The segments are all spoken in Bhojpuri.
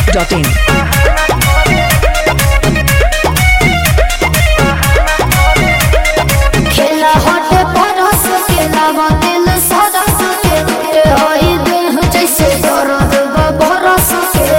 masti.in. खेला हटे परस के लावा दिल सरस के ए होई देह जैसे दर्द बरस के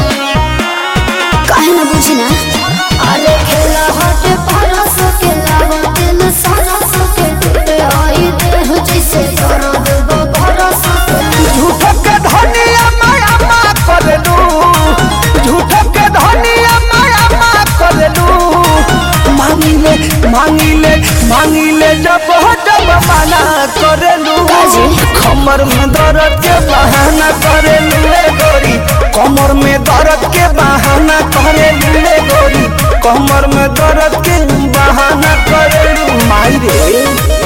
काहे ना बुझी ना अरे खेला हटे परस के लावा दिल सरस के ए होई देह जैसे दर्द बरस के झूठो के धनिया माया मा करलू झूठो के धनिया माया मा करलू मांगिले मांगिले मांगिले जब हो जब मना करलू काजी? कमर में दर्द के बहाना करलू रे गोरी कमर में दर्द के बहाना करलू रे गोरी कमर में दर्द के बहाना करलू माई रे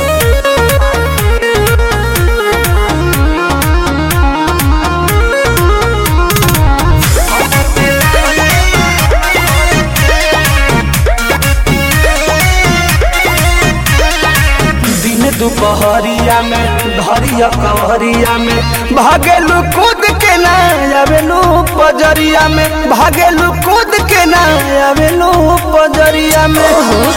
दिन दुपहरिया में धरिया कवरिया में भागेलू कूद के ना आवेलू पजरिया में भागेलू कूद के ना आवेलू पजरिया में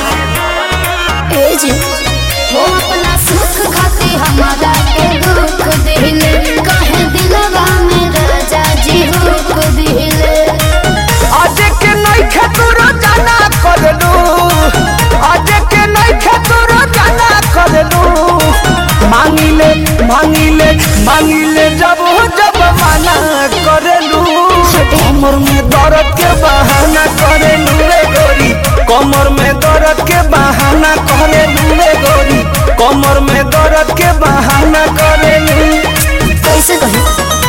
ए जी हो अपना सुख खातिर हमारा के दुख दिले काहे दिलवा में राजा जी हुक दिले आज के नहीं खेतुरो जाना करलू आज के नहीं खेतुरो जाना करलू मांगिले मांगिले मांगिले जब जब मना करलू कमर में दर्द के बहाना करेलू रे गोरी कमर में दर्द के बहाना करेलू रे गोरी कमर में दर्द के बहाना करेलू कैसे कही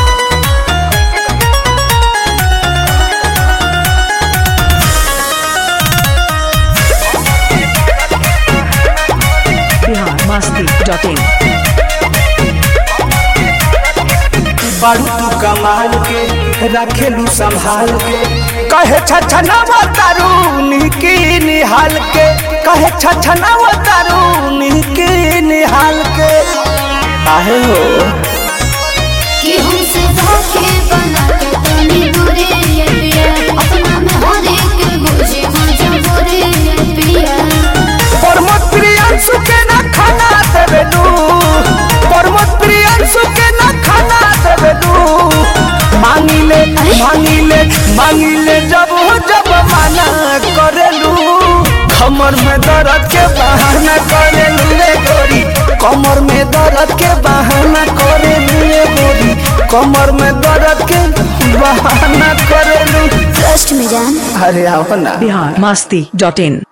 Bihar masti.in. बारू तू कमाल के रखेलू संभाल के कहे छछनावा तारू निकी निहाल के कहे छछनावा तारू निकी निहाल के आहे हो कि हमसे धोखे बना के तनी दूरे ये पिया अपना में हर एक बुझे मजबूरी ये पिया प्रमोद प्रियांशु के ना खाना देवेलू प्रमोद प्रियांशु के ना खाना देवेलू मांगिले मांगिले मांगिले जब जब माना करेलू कमर में दर्द के बहाना करेलू रे गोरी कमर में दर्द के बहाना करेलू रे गोरी कमर में दर्द के बहाना करेलू ट्रस्ट में जान अरे आओ ना Bihar masti.in.